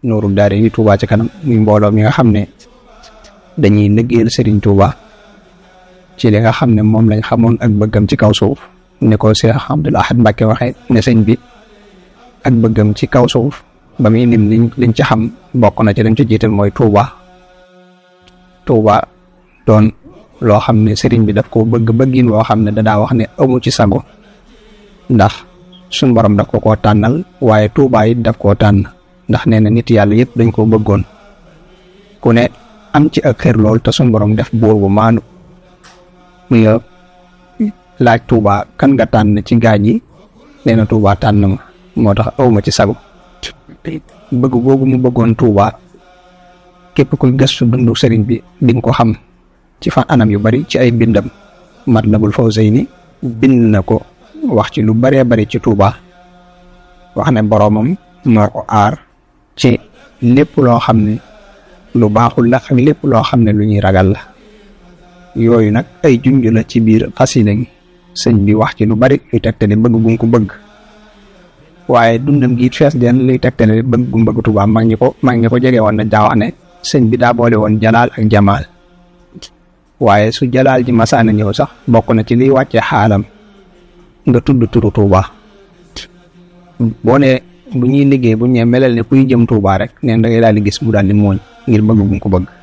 Nuuru Daare ni Touba ci kanam muy mbooloo mi nga xam ne dañuy liggéeyal Serigne Touba ci li nga xam ne moom lañ xamoon ak bëggam ci kaw suuf ni ko Cheikh Abdoul Ahad Mbacké waxee ne sëñ bi ak bëggam ci kaw suuf ba muy lim liñ liñ ci xam bokk na ci dañ ci jiital mooy Touba Touba doon loo xam ne sëriñ bi daf ko bëgg bëggin woo xam ne dadaa wax ne amu ci sago ndax suñ borom daf ko koo tànnal waaye Touba it daf koo tànn ndax nee na nit yàlla yëpp dañ koo bëggoon ku ne am ci ak xër lool te suñ borom def buur bu maanu mu laaj Touba kan nga tànn ci gaañ yi nee na Touba tànn ma moo tax awma ci sago bëgg googu mu bëggoon Touba képp kuy gëstu dundu sëriñ bi di nga ko xam ci fan anam yu bari ci ay bindam Matlabul Fawzayni bind na ko wax ci lu baree bari ci Touba wax ne boroomam moo ko aar ci lépp loo xam ne lu baaxul la ak lépp loo xam ne lu ñuy ragal la yooyu nag ay junj la ci biir xasida gi sëñ bi wax ci lu bari luy tegtale bëgg gum ko bëgg waaye dundam gi it fees den luy tegtale bëgg gum bëgg Touba mag ñi ko mag ñi ko jege woon na daa wax ne sëñ bi daa boole woon jalaal ak jamaal waaye su jalaal ji masaana ñëw sax bokk na ci liy wàcce xaalam nga tudd turu Touba boo ne bu ñuy liggéey bu ñee melal ne kuy jëm Touba rek neen da ngay daal di gis mu daal di mooñ ngir bëgg gum ko bëgg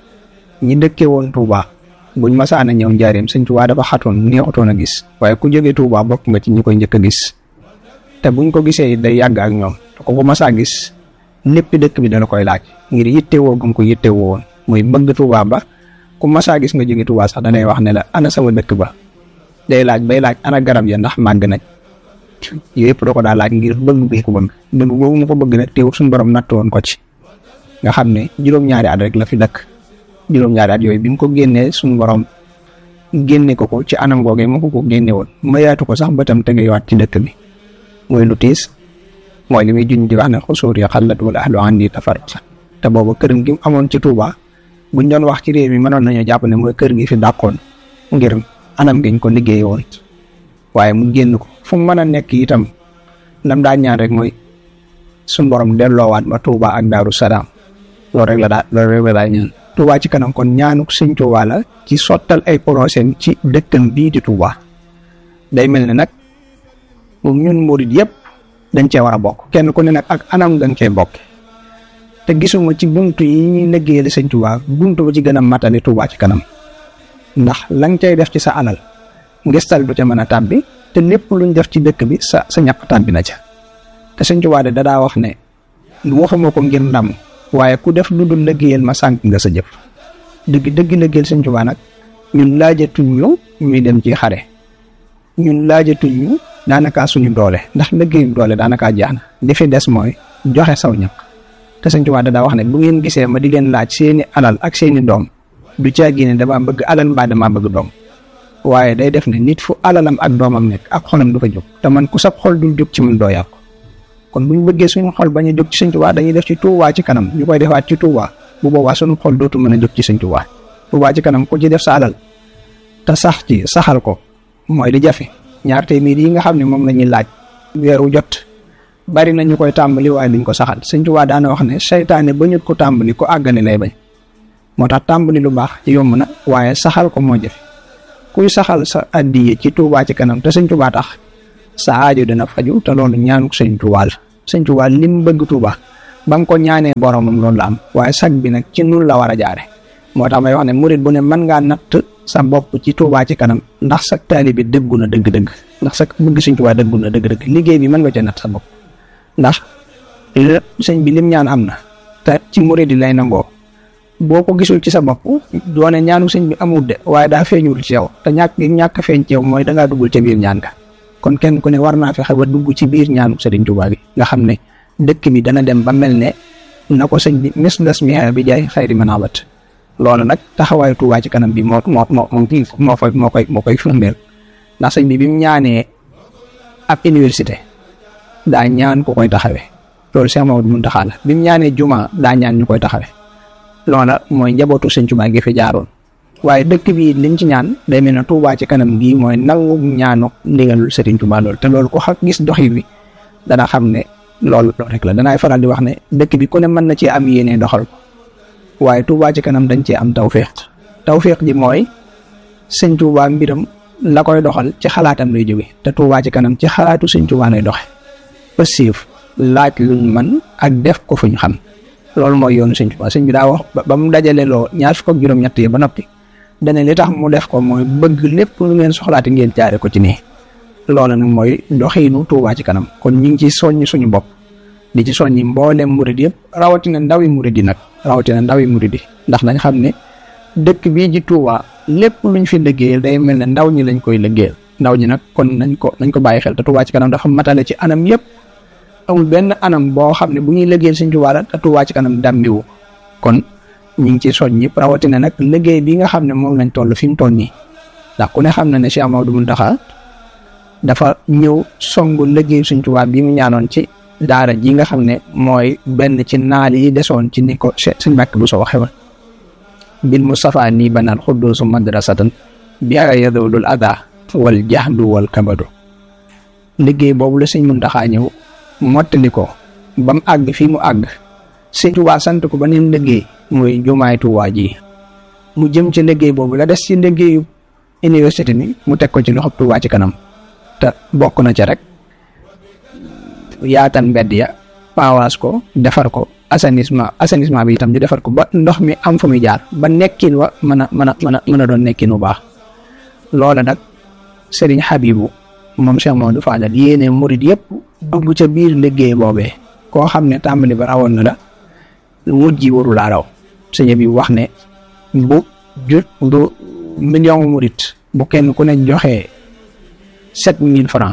ñi dëkkee woon Touba buñ masaana ñëw njaareem sëñ Touba dafa xatoon neexutoon a gis waaye ku jógee Touba bokk nga ci ñi koy njëkk a gis te buñ ko gisee day yàgg ak ñoom te ko ko masaa gis lépp dëkk bi dana koy laaj ngir yittewoo gum ko yittewoo woon muy bëgg Touba ba ku masaa gis nga jóge Touba sax danay wax ne la ana sama dëkk ba day laaj bay laaj ana garab ya ndax màgg nañ yooyu yëpp da ko daa laaj ngir bëgg bi ko bëgg bëgg boobu mu ko bëgg nag teewul suñu borom natt woon ko ci nga xam ne juróom-ñaari at rek la fi dëkk juróom-ñaari at yooyu bi mu ko génnee suñu borom génne ko ko ci anam googee mu ko ko génne woon mayaatu ko sax bëtam tegewaat ci dëkk bi mooy lu tiis mooy li muy juñ di wax ne xusuur ya xallat wala ahlu andi tafarruq te booba këram gi mu amoon ci Touba buñ doon wax ci réew mi mënoon nañoo jàpp ne mooy kër gi fi dàqoon ngir anam giñ ko liggéey woon waaye mu génn ko fu mu mën a nekk itam lam daa ñaan rek mooy suñ borom delloowaat ma Touba ak Daaru Salaam loolu rek la daa loolu rek la daa ñaan Touba ci kanam kon ñaanu sëñ Touba la ci sottal ay projet ci dëkkam bii di Touba day mel ne nag moom ñun murid yëpp dañ cee war a bokk kenn ku ne nag ak anam dañ cee bokk te gisuma ci buntu yi ñuy liggéeyal sëñ Touba buntu ba ci gën a matale Touba ci kanam ndax lañ cay def ci sa alal ngistal du ca mën a tàbbi te lépp luñ def ci dëkk bi sa sa ñàkk tàbbi na ca te sëñ Touba de dadaa wax ne waxuma ko ngir ndam waaye ku def lu dul liggéeyal ma sànq nga sa jëf dëgg dëgg liggéeyal sëñ Touba nag ñun laajatuñ ñu ñuy dem ci xare ñun laajatuñ ñu daanakaa suñu doole ndax liggéeyu doole daanakaa jeex na li fi des mooy joxe saw ñaq te sëñ Touba dadaa wax ne bu ngeen gisee ma di leen laaj seeni alal ak seeni doom du caagi ne damaa bëgg alal mbaa damaa bëgg doom waaye day def ne nit fu alalam ak doomam nekk ak xolam du fa jóg te man ku sab xol dul jóg ci mun doo yàqu kon bu ñu bëggee suñu xol bañ a jóg ci sëñ Touba dañuy def ci Touba ci kanam ñu koy defaat ci Touba bu boobaa suñu xol dootu mën a jóg ci sëñ Touba Touba ci kanam ku ci def sa alal te sax ci saxal ko mooy di jafe ñaar téeméer yi nga xam ne moom la ñuy laaj weeru jot bari na ñu koy tàmbali waaye duñ ko saxal sëñ Touba daana wax ne seytaane ba ñu ko tàmbali ko àggane lay bañ moo tax tàmbali lu baax yomb na waaye saxal ko moo jafe kuy saxal sa addiye ci Touba ci kanam te sëñ Touba tax sa aajo dina faju te loolu ñaanu sëñ Touba la sëñ Touba lim bëgg Touba ba mu ko ñaanee boromam loolu la am waaye sag bi nag ci nun la war a jaare moo tax may wax ne murit bu ne mën ngaa natt sa bopp ci Touba ci kanam ndax sa taali bi dëggu na dëgg-dëgg ndax sa bëgg sëñ Touba dëggu na dëgg-dëgg liggéey bi mën nga ca natt sa bopp ndax sëñ bi lim ñaan am na te ci murit yi lay nangoo boo ko gisul ci sa bopp doone ñaanu sëñ bi amul de waaye daa feeñul ci yow te ñàkk ñàkk feeñ ci yow mooy dangaa duggul ca biir ñaan ga kon kenn ku ne war naa fexe ba dugg ci biir ñaanu sëriñ Touba bi nga xam ne dëkk bi dana dem ba mel ne na ko sëñ bi mis das mi bi jaay xayri manabat loolu nag taxawaayu Touba ci kanam bi moo moo moo moo moo koy moo koy moo koy firndeel ndax sëñ bi bi mu ñaanee ab université daa ñaan ku koy taxawee loolu Cheikh Mamadou Mountakha la bi mu ñaanee juma daa ñaan ñu koy taxawee loola mooy njabootu sëñ Touba gi fi jaaroon waaye dëkk bi liñ ci ñaan day mel ne Touba ci kanam gii mooy nangu ñaanu ndigalul Serigne Touba loolu te loolu ko xa gis doxi bi dana xam ne loolu loolu rek la danaay faral di wax ne dëkk bi ku ne mën na ci am yéene doxal ko waaye Touba ci kanam dañ cee am tawféex tawféex ji mooy sëñ Touba mbiram la koy doxal ci xalaatam lay jóge te Touba ci kanam ci xalaatu sëñ Touba lay doxe ba siif laaj luñ man ak def ko fuñ xam loolu mooy yoonu sëñ Touba sëñ bi daa wax ba mu dajale loo ñaar fukk ak juróom-ñett yi ba noppi dane li tax mu def ko mooy bëgg lépp lu ngeen soxlaati ngeen jaare ko ci nii loolu nag mooy doxiinu Touba ci kanam kon ñu ngi ci soññ suñu bopp di ci soññi mboolem murid yëpp rawatina ndawi murid yi nag rawatina ndawi murid yi ndax nañ xam ne dëkk bii ji Touba lépp luñ fi liggéeyal day mel ne ndaw ñi lañ koy liggéeyal ndaw ñi nag kon nañ ko nañ ko bàyyi xel te Touba ci kanam dafa matale ci anam yëpp amul benn anam boo xam ne bu ñuy liggéeyal Sëñ Touba la te Touba ci kanam dàmbiwu kon ñu ngi ci soñ ñëpp rawatina nag liggéey bi nga xam ne moom lañ toll fi mu toll nii ndax ku ne xam na ne Cheikh Amadou Mountakha dafa ñëw songu liggéey Sëñ Touba bi mu ñaanoon ci daara ji nga xam ne mooy benn ci naal yi desoon ci ni ko Sëñ Mbàkke bu soo waxe woon bil Mustafa nii banal xudduusu madrasatan bi a yadulul ada wal jahdu wal kabadu liggéey boobu la Sëñ Mountakha ñëw mottali ko ba mu àgg fii mu àgg Sëñ Touba sant ko ba neen liggéey muy jumaay Touba ji mu jëm ci liggéey boobu la des ci liggéeyu université bi mu teg ko ci loxob Touba ci kanam te bokk na ca rek yaatal mbedd ya paawaas ko defar ko assainissement assainissement bi itam ñu defar ko ba ndox mi am fu muy jaar ba nekkin wa mën a mën a mën a mën a doon nekkin bu baax loola nag Serigne Habibou moom Cheikh Mamadou Fadal yéene murid yëpp dugg ca biir liggéey boobee koo xam ne tàmbali ba rawoon na la mujj yi waru laa raw sëñ bi wax ne bu jut bu million murid bu kenn ku ne joxee sept mille francs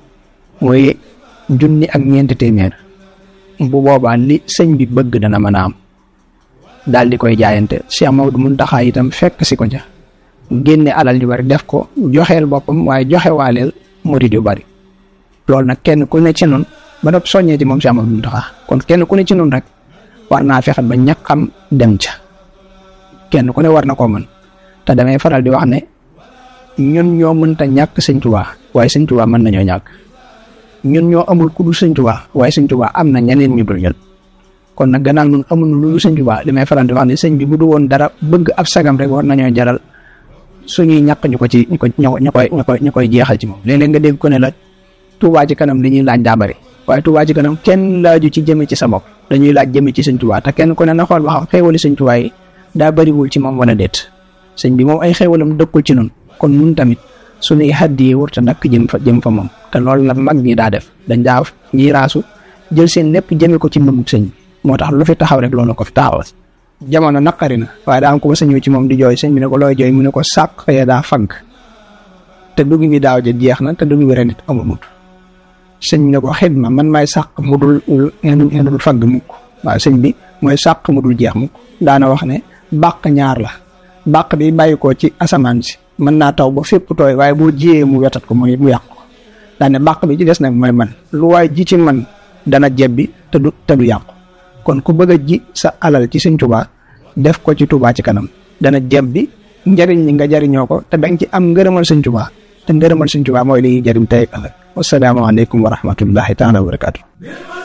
mooy junni ak ñeenti téeméer bu boobaa li sëñ bi bëgg dana mën a am daal di koy jaayante Cheikh Maodo Mountakha itam fekk si ko ca génne alal yu bari def ko joxeel boppam waaye joxe waaleel murid yu bari loolu nag kenn ku ne ci noonu ba nopp soññee ci moom Cheikh Maodo Mountakha kon kenn ku ne ci noonu rek war naa fexe ba ñàkkam dem ca kenn ku ne war na koo mën te damay faral di wax ne ñun ñoo mënta ñàkk sëñ Tuubaa waaye sëñ Tuubaa mën nañoo ñàkk ñun ñoo amul ku dul sëñ Tuubaa waaye sëñ Tuubaa am na ñeneen ñu dul ñun kon nag gannaaw ñun amul lu dul sëñ Tuubaa li may faral di wax ne sëñ bi bu du woon dara bëgg ab sagam rek war nañoo jaral suñuy ñàkk ñu ko ci ñu ko ñu koy ñu koy ñu koy jeexal ci moom léeg-léeg nga dégg ko ne la Tuubaa ci kanam li ñuy laaj daa bari waaye Tuubaa ci kanam kenn laaju ci jëme ci sa bopp dañuy laaj jëme ci sëñ Tuubaa te kenn ku ne na xool ba xam xéewali sëñ Tuubaa yi daa bariwul ci moom wala déet sëñ bi moom ay xéewalam dëkkul ci nun kon nun tamit suñuy xaddi wurta nak jëm fa jëm fa moom te loolu la mag ñi daa def dañ daa ñiy raasu jël seen lépp jëme ko ci mbëgg sëñ moo tax lu fi taxaw rek loolu ko fi taxawal jamono naqari na waaye daa am ko ba sëñoo ci moom di jooy sëñ bi ne ko looy jooy mu ne ko sàq ya daa fagg te dugg bi daaw ja jeex na te dugg bi ren it amul sëñ bi ne ko xidma man maay sàq mu dul ngeen dul fagg mukk waaw sëñ bi mooy sàq mu dul jeex mukk daana wax ne bàq ñaar la bàq bi bàyyi ko ci asamaan si mën naa taw ba fépp tooy waaye boo jiyee mu wetat ko mooy mu yàq ko daane bàq bi ci des nag mooy man lu waay ji ci man dana jebbi te du te du yàqu kon ku bëgg a ji sa alal ci sëñ Tuubaa def ko ci Tuubaa ci kanam dana jebbi njariñ li nga jariñoo ko te danga ci am ngërëmal sëñ Tuubaa te ngërëmal sëñ Tuubaa mooy li ñuy jariñ tey ëllëg wasalaamaaleykum wa rahmatullahi taala wa barakaatu